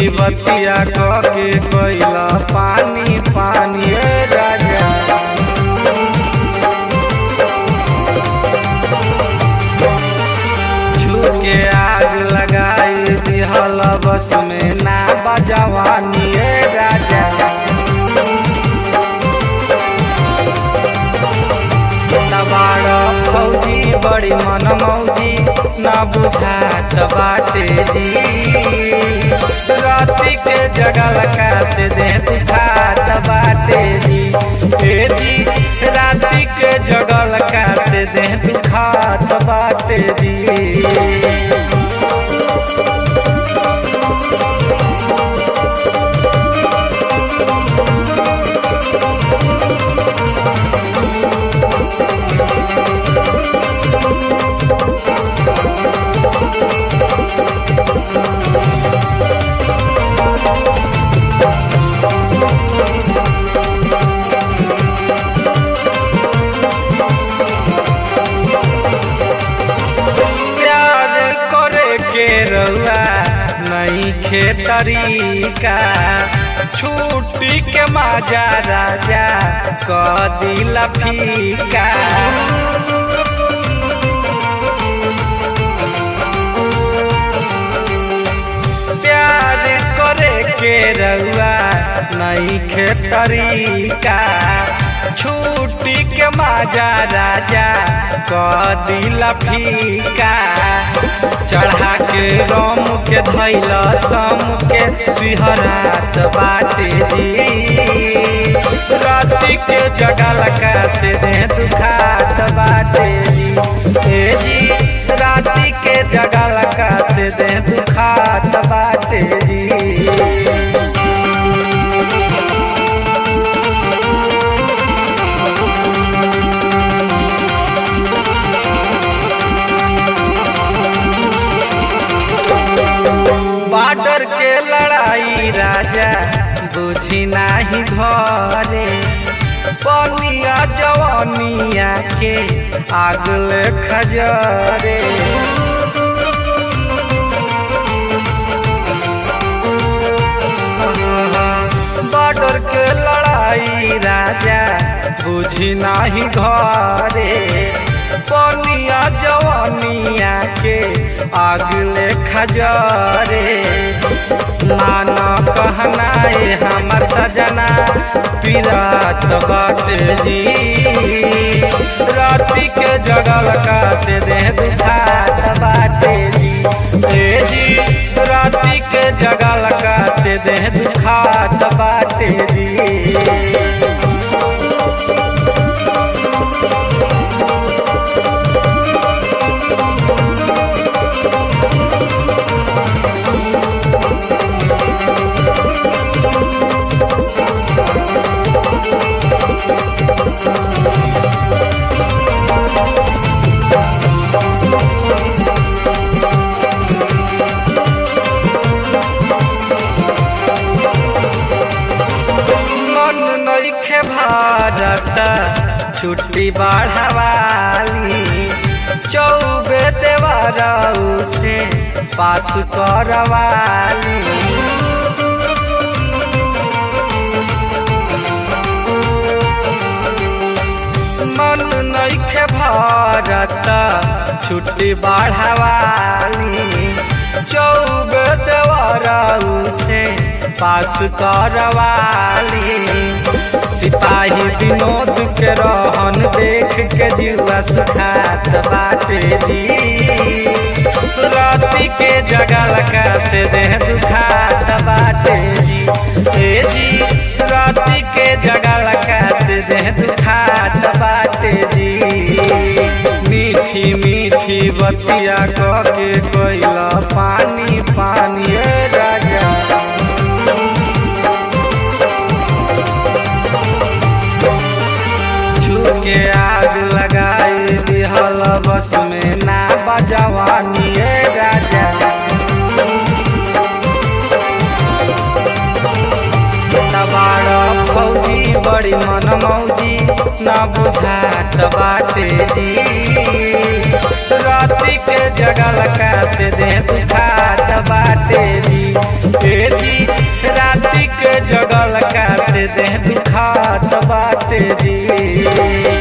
बतिया के कैला पानी पानी ए राजा छुके आग लगाई दिहल बस में ना बजवानी ए राजा तबाड़ फौजी बड़ी मन मौजी न बुझात बाटे जी राति के जगल का से दे दुखात बाटे जी ए जी राति के जगल का से दे दुखात बाटे जी प्यार करे के रउआ नहीं खे तरीका छुट्टी के माजा राजा क दिला फीका प्यार करे के रउआ नहीं खे तरीका छुट्टी के माजा राजा क दिला फीका चढ़ा के रम के धैल सम के सुहरात बाटे जी राति के जगल का से दे दुखात बाटे जी ए जी राति के जगल का से दे दुखात बाटे जी बॉर्डर के लड़ाई राजा बुझी नाही घरे पनिया जवानिया के आगल खजरे बॉर्डर के लड़ाई राजा बुझी नाही घरे पनिया जवानिया के आगले खजरे माना कहनाए हमर सजना पिरात बाट जी राति के जगल का से दे दुखात बाटे जी ए जी राति के जगल का से दे दुखात बाटे जी मन नइखे भारत छुट्टी बढ़ावाली चौबे देवरऊ से पास करवाली मन नइखे भारत छुट्टी बढ़ावाली चौबे देवरऊ से पास करवाली सिपाही विनोद के रहन देख के जीवा सुखात बाटे जी राति के जगल का से देह दुखात बाटे जी ए जी राति के जगल का से देह दुखात बाटे जी मीठी मीठी बतिया के कोइला पानी पानी ए राजा छुके आग लगाई दिहल बस में ना बजवानी ए राजा तबाड़ फौजी बड़ी मन मौजी न बुझात बाटे जी राति के जगल का से दे दुखात बाटे जी ए जी राति के जगल का से देह दुखात बाटे जी